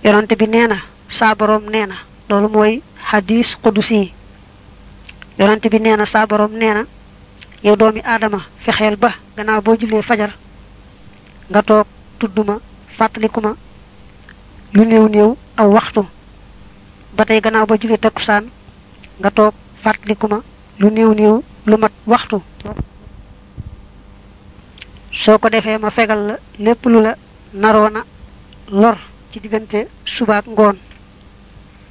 yonante bi nee na saa boroom nee na loolu mooy xadis qudusi yonante bi nee na saa boroom nee na yow doomi aadama fexeel ba gannaaw boo jullee fajar nga toog tudduma fàttaliku ma lu néew néew aw waxtu ba tey gannaaw ba jullee takkusaan nga toog fàttaliku ma lu néew néew lu mat waxtu soo ko defee ma fegal la lépp lu la naroona lor ci diggante subaak ngoon